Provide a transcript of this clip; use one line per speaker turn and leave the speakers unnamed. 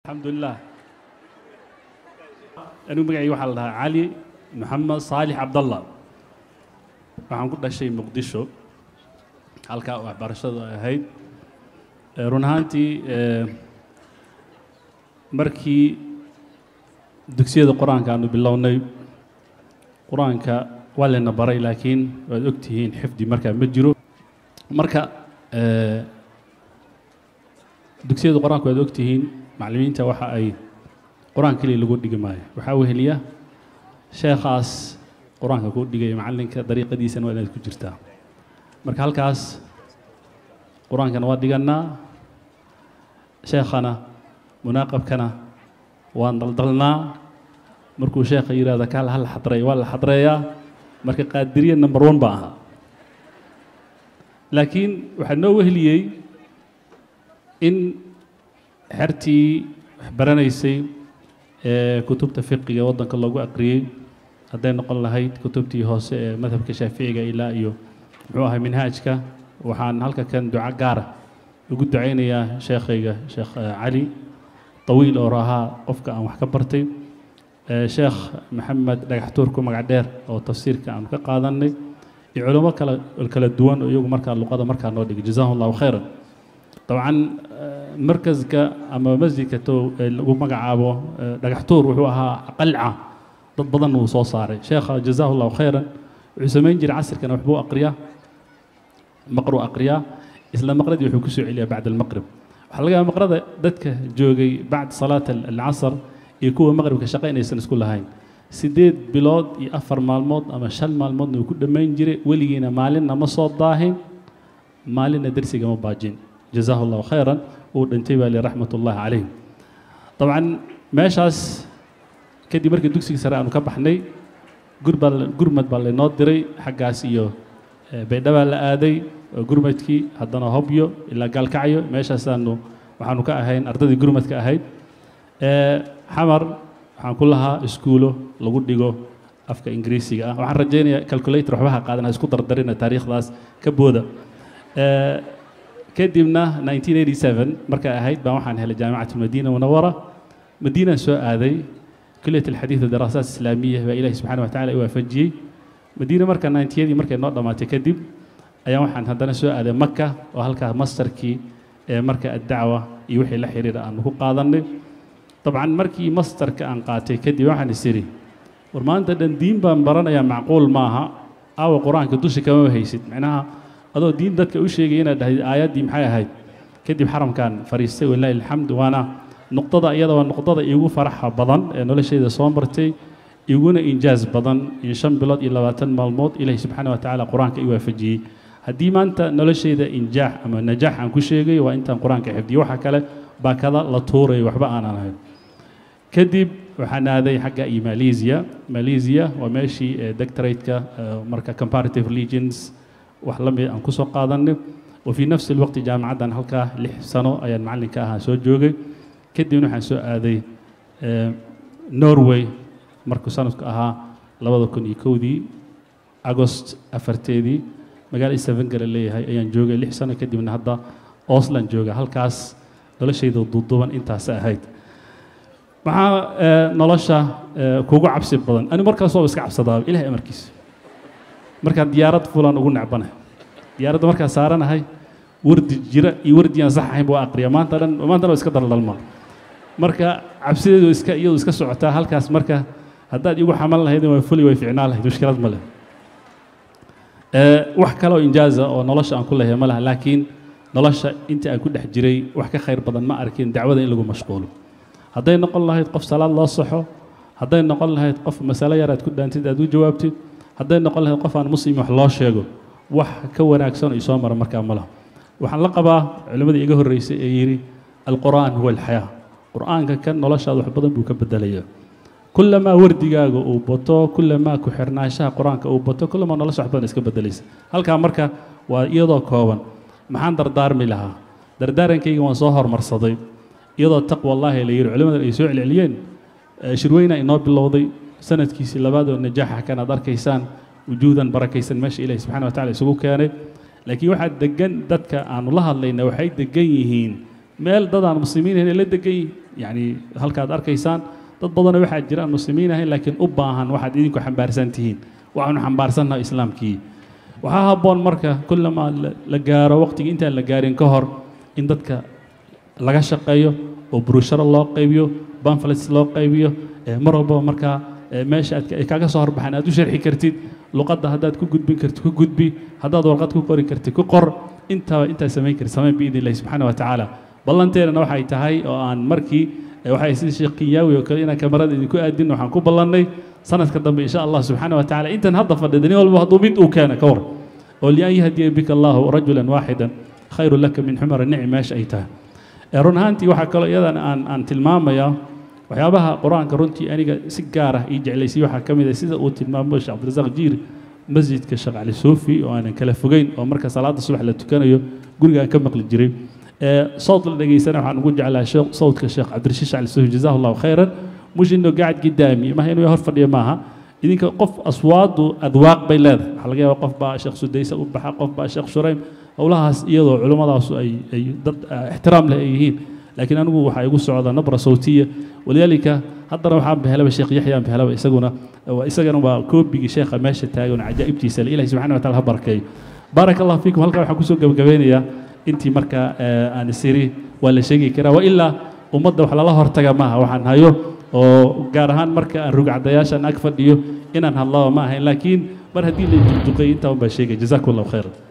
alxamdulilah anigu magacayga waxaa la dhahaa cali maxamed saalix cabdallah waxaan ku dhashay muqdisho halkaa waxbarashadu ay ahayd run ahaantii markii dugsiyada qur-aanka aanu bilownay qur-aanka waa layna baray laakiin waad og tihiin xifdi markaa ma jiro marka dugsiyada qur-aanka waad og tihiin macallimiinta waxa ay qur-aan keliya lagu dhigi maayo waxaa weheliya sheekhaas qur-aanka ku dhigaya macallinka dariiqadiisana waa inaad ku jirtaa marka halkaas qur-aankana waa dhigannaa sheekhana munaaqabkana waan daldalnaa markuu sheekha yidhahda kaal ha la xadreeya waa la xadreeyaa marka qaadiriya number one baa ahaa laakiin waxaa noo wehliyey in xertii wax baranaysay ee kutubta fiqiga waddanka loogu aqriyey hadday noqon lahayd kutubtii hoose ee madhabka shaaficiga ilaa iyo muxuu ahay minhaajka waxaan halka kan duco gaara ugu ducaynayaa sheekhayga sheekh cali طawiil oo ahaa qofka aan wax ka bartay sheekh maxamed dhagaxtuurku magac dheer oo tafsiirka aan ka qaadanay iyo culimo kala kala duwan oo iyagu markaa luqada markaa noo dhigay jazahu allahu khayran dabcan markaska ama masjidka to lagu magacaabo dhagaxtuur wuxuu ahaa qalca dad badan uu soo saaray sheekha jazahu allahu khayran wuxuu samayn jiray casirkana waxbuu aqriyaa maqruu aqriyaa isla maqradii wuxuu ku soo celiyaa bacda almaqrib waxaa laga yaaba maqrada dadka joogay bacda salaat alcasr iyo kuwa maqribka shaqa inaysan isku lahayn sideed bilood iyo afar maalmood ama shan maalmoodna uu ku dhammayn jiray weligiina maalinna ma soo daahin maalinna dersiga ma baajin jazahu allahu khayran uu dhintay baa li raxmat ullahi calayh dabcan meeshaas kadib markii dugsiga sare aanu ka baxnay gurbaa gurmad baa laynoo diray xaggaas iyo baydhabaa la aaday gurmadkii haddana hobyo ilaa gaalkacyo meeshaasaanu waxaanu ka ahayn ardadii gurmadka ahayd xamar waxaan ku lahaa iskuulo lagu dhigo afka ingiriisiga ah waxaan rajaynayaa calculator waxbaha qaadan ha isku dardarina taariikhdaas ka booda kadibna 1987 markay ahayd baan waxaan helay jaamicat almadiina munawara madiinaan soo aaday kuliyat alxadiid wadaraasaat islaamiya baa ilahi subxana wa tacala i waafajiyey madiina marka 90yadii markay noo dhammaatay kadib ayaan waxaan haddana soo aaday maka oo halkaa masterkii ee marka addacwa iyo wixii la xiriira aanu ku qaadanay dabcan markii masterka aan qaatay kadib waxaan is idhi war maanta dhan diin baan baranayaa macquul maaha aawa qur-aanka dushi kama haysid macnaha adoo diin dadka u sheegaya inaad dhahayd aayaddii maxay ahayd kadib xaramkan fariistay walaahi alxamd waana nuqdada iyada waa nuqdada iigu faraxa badan ee noloshayda soo martay iguna injaaz badan in shan bilood iyo labaatan maalmood ilaahi subxaana wa tacaala qur-aanka i waafajiyey haddii maanta noloshayda injaax ama najaax aan ku sheegay waa intaan qur-aanka xifdiyo waxa kale baa kada la tuurayo waxba aanan ahayn kadib waxaan aaday xagga iyo malaysia malaysia waa meeshii doctorateka marka comparative religions wax la mid aan kusoo qaadanay wa fii nafsi alwaqti jaamacaddan halkaa lix sano ayaan macallinka ahaa soo joogay kadibna waxaan soo aaday norway markuu sanadku ahaa labada kun iyo kowdii agost afarteedii magaala isavengala leeyahay ayaan joogay lix sano kadibna hadda oslan jooga halkaas noloshayda duuduuban intaas ahayd maxaa nolosha kugu cabsi badan ani markaas waa iska cabsadaa ilahay amarkiisa markaan diyaarad fulan ugu necbanahay diyaaradda markaan saaranahay wardi jira iyo wardi aan sax ahayn buu aqriya maanta dhan maanta dhan iska daldalma marka cabsideedu iska iyadu iska socotaa halkaas marka haddaad igu xamal lahayd waa fuli way ficnaan lahayd mushkilad ma leh wax kale oo injaaza oo nolosha aan ku leeyahay ma laha laakiin nolosha inta aan ku dhex jiray wax ka khayr badan ma arkin dacwada in lagu mashquulo hadday noqon lahayd qof salaad loo saxo hadday noqon lahayd qof masalo yar aad ku dhaantid aad u jawaabtid hadday noqon lahayd qof aan muslim wax loo sheego wax ka wanaagsan oo isoo mara markaa ma laha waxaan la qabaa culimmadii iga horreysay ee yidhi alqur'aan huwa alxayaa qur'aanka kan noloshaada wax badan buu ka bedelayaa kulamaa wardigaaga uu bato kulamaa ku xirnaanshaha qur-aanka uu bato kulamaa nolosha wax badan iska bedelaysa halkaa marka waa iyadoo kooban maxaan dardaarmi lahaa dardaarankayga waan soo hormarsaday iyadoo taqwa allaahi la yidhi culimmadan ay soo celceliyeen shirweyna inoo bilowday sanadkiisii labaad oo najaaxa kan aad arkaysaan wujuudan barakaysan meesha ilahi subxana wa tacala isugu keenay laakiin waxaa degan dadka aanu la hadlayna waxay degan yihiin meel dad aan muslimiin ahayn ay la degan yihiin yacni halkaad arkaysaan dad badanoo waxaa jira aan muslimiin ahayn laakiin u baahan waxaad idinku xambaarsan tihiin waxaanu xambaarsannaha islaamkii waxaa habboon marka kullamaa la gaaro waqtigii intaan la gaarin ka hor in dadka laga shaqeeyo oo burusharo loo qaybiyo banflets loo qaybiyo mar walbaba markaa meesha aad ay kaaga soo horbaxaan aad u sharxi kartid luqadda haddaad ku gudbin kartid ku gudbi haddaad warqad ku qori kartid ku qor intaba intaad samayn kartid samayn biidn illahi subxaana wa tacaala ballanteedana waxay tahay oo aan markii waxay sida sheekh kinyaawi oo kale inaan kamarada idinku aadin waxaan ku ballannay sanadka dambe insha allah subxaana wa tacaala intan hadda fadhida nin walba hadduu mid uu keena ka war oo lian yahdiya bika allahu rajulan waaxidan khayru laka min xumara nici meesha ay tahay run ahaantii waxaa kaloo iyadan aan aan tilmaamayaa waxyaabaha qur-aanka runtii aniga si gaar ah ii jeclaysay waxaa ka mid ah sida uu tilmaamo sheekh cabdirasaaq jiiri masjidka sheekh cali suufi oo aanan kala fogeyn oo marka salaada subax la tukanayo guriga aan ka maqli jiray صوت لدغيسنا waxaan ugu jeclaa صوتka sheekh cabdirashiid cali suufi jazahu allahu khayran mush inuu gacad gidaami ma inuu hor fadhiyo maaha idinka qof aswaadu adwaaq bay leedahay waxaa laga yaabaa qof baa sheekh sudaysa u baxa qof baa sheekh shuraym howlahaas iyadoo culimmadaasu ay ay dad ixtiraam leh ay yihiin laakiin anigu waxaa igu socda nabra sawtiya walidaalika haddana waxaan behelaba sheekh yaxyaan behelaba isaguna isagana waa koobigii sheekha meesha taagan cajaa'ibtiisa le ilahi subxana wa taala ha barakeeyo baaraka allah fiikum halkaa waxaan kusoo gabagabeynayaa intii markaa aan isiri waa la sheegi karaa wa ilaa ummadda wax lala hortaga maaha waxaan hayo oo gaar ahaan marka aan rugcadayaashan ag fadhiyo inaan hadlaba ma ahayn laakiin mar haddii la duqduqay intaa un baa sheegay jazakum allahu khayran